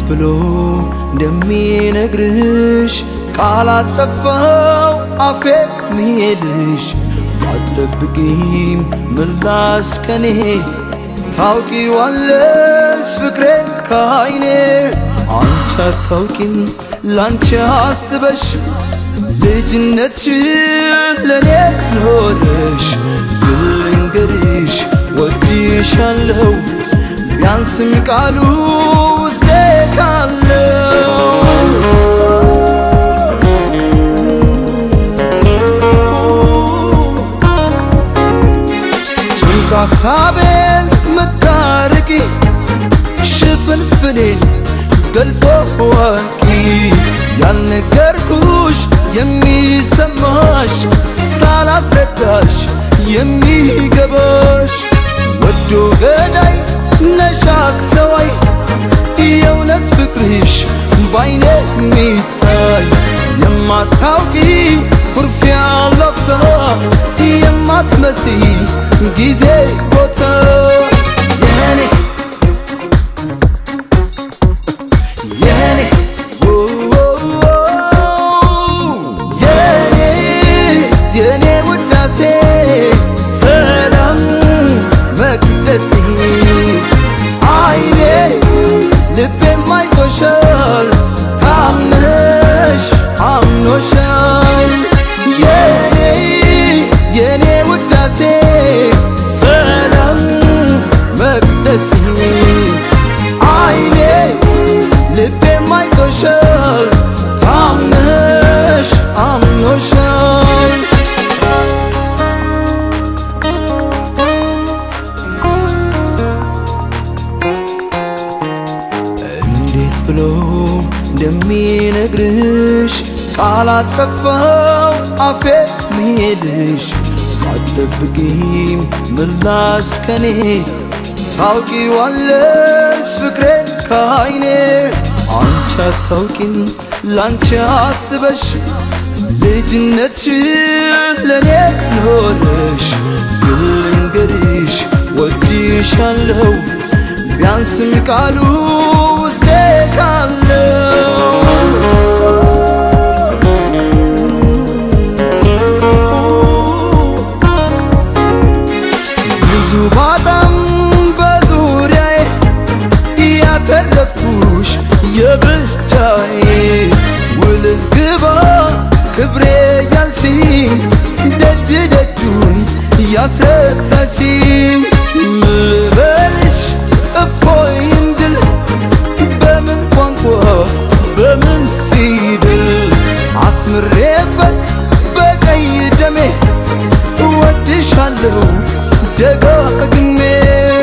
ብሎ እንደሚነግርሽ ቃል አጠፋው አፌ ሚሄድሽ ባትጠብቂም ምላስ ከኔ ታውቂዋለሽ ፍቅሬ ከአይኔ አንቺ አታውቂም ላንቺ አስበሽ ልጅነትሽን ለኔ ኖረሽ ልንገርሽ ወድሻለሁ ቢያንስም ቃሉ ውስጤ ካለው ጭንቅ ሀሳቤን ምታርቂ ሽፍንፍኔን ገልጾ ወቂ ያልነገርኩሽ የሚሰማሽ ሳላስረዳሽ የሚገባሽ ወዶ ገዳይ ነሽ አስተዋይ የእውነት ፍቅርሽ ባይኔ የሚታይ የማታውቂ ኩርፊያ ለፍታ የማትመሲ ጊዜ ቦታ የኔ የኔ የኔ የኔ ውዳሴ ሰላም መቅደሴ አይኔ ልቤም አይቶሻል ታምነሽ አምኖሻል የኔ የኔ ውዳሴ ሰላም መቅደሴ አይኔ ልቤም አይቶሻል ታምነሽ አምኖሻል እንዴት ብሎ እንደሚነግርሽ ቃል አጠፋው አፌ ሚሄድሽ ባትጠብቂም ምላስ ከኔ ታውቂዋለሽ ፍቅሬ ከአይኔ አንቺ አታውቂም ላንቺ አስበሽ ልጅነትሽን ለኔ ኖረሽ ልንገርሽ ወድሻለሁ ቢያንስም ቃሉ ውስጤ ካለው ብዙ ባጣም በዙሪያዬ ያተረፍኩሽ የብቻዬ ውልህ ግባ ክብሬ ያልሽኝ ደጅ ደጁን ያስረሳሽኝ ምበልሽ እፎይ እንድል በምን ቋንቋ በምን ፊደል አስምሬበት በቀይ ደሜ እወድሻለሁ ደጋግሜ